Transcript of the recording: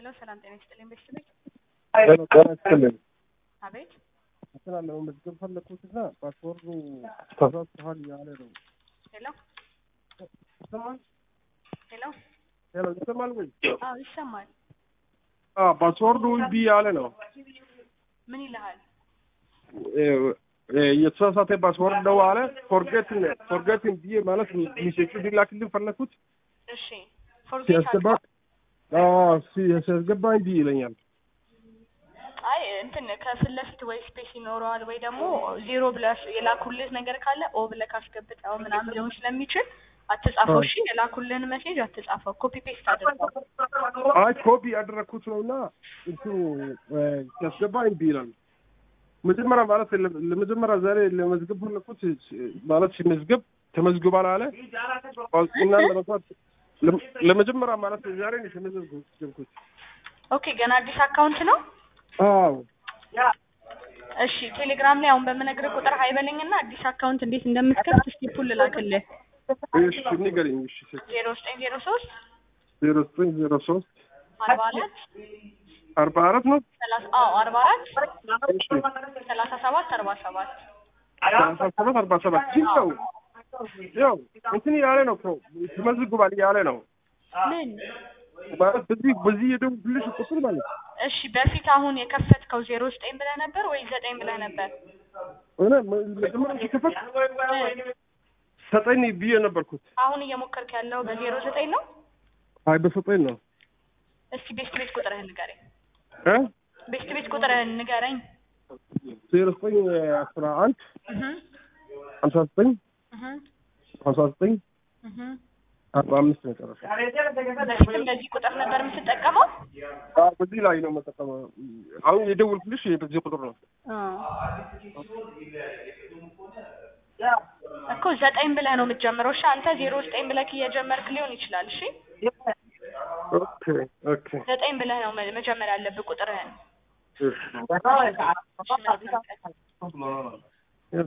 ሄሎ ሰላም ጤና ይስጥልኝ ቤተሰቦች። ጤና ይስጥልኝ። አቤት እንትን አለ መመዝገብ ፈለኩትና ፓስወርዱ ተሳስተሃል እያለ ነው። ሄሎ ይሰማል? ሄሎ ሄሎ ይሰማል ወይ? አዎ ይሰማል። አዎ ፓስወርዱ እምቢ ያለ ነው። ምን ይልሃል? የተሳሳተ ፓስወርድ ነው አለ። ፎርጌትን ፎርጌትን ብዬ ማለት ሚሴቹ ሊላክልን ፈለኩት እሺ ፎርጌት ሲያስገባ ሲያስገባ እምቢ ይለኛል። አይ እንትን ከፊት ለፊት ወይ ስፔስ ይኖረዋል ወይ ደግሞ ዜሮ ብለህ የላኩልህ ነገር ካለ ኦ ብለህ ካስገብተው ምናምን ሊሆን ስለሚችል አትጻፈው። እሺ የላኩልህን ሜሴጅ አትጻፈው፣ ኮፒ ፔስት አድርገው። አይ ኮፒ ያደረግኩት ነው እና እሱ ሲያስገባ እምቢ ይላል። መጀመሪያ ማለት ለመጀመሪያ ዛሬ ለመዝገብ ፈለኩት ማለት ሲመዝገብ ተመዝግቧል አለ እና ለመስራት ለመጀመሪያ ማለት ዛሬ ነው የተመዘገብኩት። ኦኬ ገና አዲስ አካውንት ነው? አዎ እሺ ቴሌግራም ላይ አሁን በምነግርህ ቁጥር ሀይበለኝና አዲስ አካውንት እንዴት እንደምትከፍት ስቴፑን ልላክልህ። እሺ ንገረኝ። እሺ ዜሮ ዘጠኝ ዜሮ ሶስት ዜሮ ዘጠኝ ዜሮ ሶስት አርባ አራት አርባ አራት ነው ሰላሳ አዎ አርባ አራት እሺ ሰላሳ ሰባት አርባ ሰባት ሰላሳ ሰባት አርባ ሰባት ግን ያው ያው እንትን እያለ ነው እኮ ተመዝግቧል እያለ ነው ምን ማለት በዚህ በዚህ የደወልኩልሽ ቁጥር ማለት እሺ በፊት አሁን የከፈትከው ዜሮ ዘጠኝ ብለህ ነበር ወይ ዘጠኝ ብለህ ነበር? እኔ መጀመሪያ ሲከፈት ዘጠኝ ብዬ ነበርኩት። አሁን እየሞከርክ ያለው በዜሮ ዘጠኝ ነው? አይ በዘጠኝ ነው እስቲ ቤስት ቤት ቁጥርህን ንገረኝ። እ ቤስት ቤት ቁጥርህን ንገረኝ። ዜሮ ዘጠኝ አስራ አንድ እህ ሀምሳ ዘጠኝ እህ ሀምሳ ዘጠኝ እህ አርባ አምስት መጨረሻ በፊትም በዚህ ቁጥር ነበር የምትጠቀመው? አዎ በዚህ ላይ ነው የምጠቀመው። አሁን የደወልኩልሽ በዚህ ቁጥር ነው። እኮ ዘጠኝ ብለህ ነው የምትጀምረው። እሺ አንተ ዜሮ ዘጠኝ ብለህ እየጀመርክ ሊሆን ይችላል። እሺ ኦኬ ኦኬ ዘጠኝ ብለህ ነው መ- መጀመር ያለብህ ቁጥርህን። እሺ እሺ መልካም ቀን።